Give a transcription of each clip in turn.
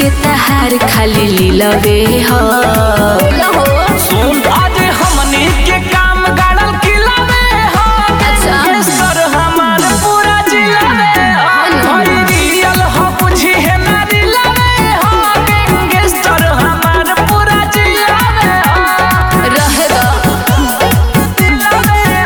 के तहार खाली लीलवे हो सुन आज हमनी के काम गाड़ल किलावे हो अच्छा। सर हमार पूरा जिलावे हो हई रियल हो बुझी है ना रिलावे हो गैंगस्टर हमार पूरा जिलावे हो रहे दो जिलावे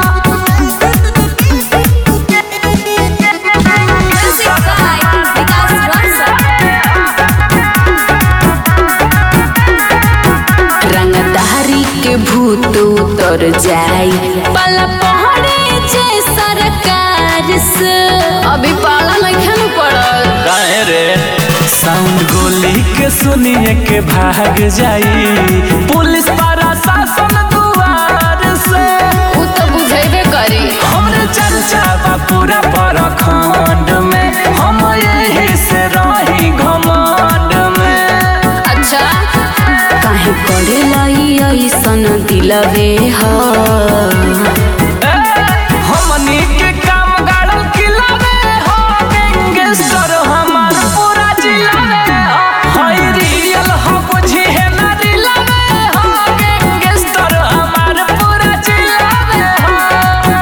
रंगदारी के भूत उतर जाई पला पहड़े जे सरकार से अभी पाला नहीं पड़ल काहे रे साउंड गोली के सुनिए के भाग जाई पुलिस प्रशासन दुआर से उ तो बुझेबे करी हमरे चर्चा बा पूरा प्रखंड में हम यही से रही घमंड में अच्छा काहे करे लाई ऐसन दिलवे हो ए, हमनी के काम गाड़ल किलावे हो गैंगस्टर हमार पूरा जिलावे हो हई रियल हो बुझी है ना रिलावे हो गैंगस्टर हमार पूरा जिलावे हो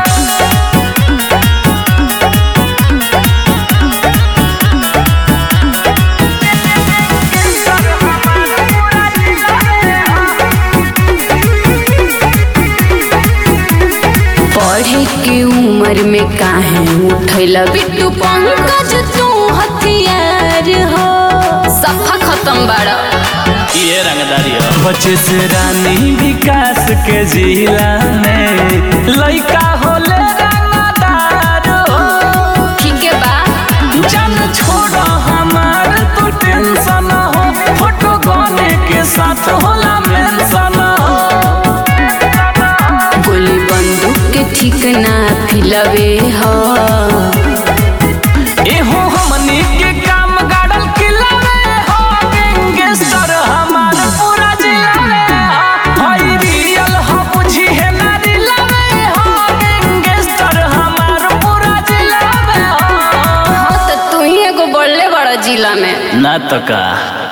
पढ़े के उम्र में काहे उठैल बिट्टू पंकज तू हथियार हो सफा खत्म बाड़ा ये रंगदारी बच्चे से रानी विकास के जिला में लइका होले रंगदार हो ठीक है बा जान छोड़ हमार तो टेंशन हो फोटो गाने के साथ होला मेंशन हो गोली बंदूक के ठीक ना फिलवे हो एहो हमनी के काम गाड़ल किलावे हो गैंगस्टर हमार पूरा जिलावे हो हई रियल हो बुझी है ना रिलावे हो गैंगस्टर हमार पूरा जिलावे हो हाँ तो तू ही एगो बड़ले बड़ा जिला में ना तो का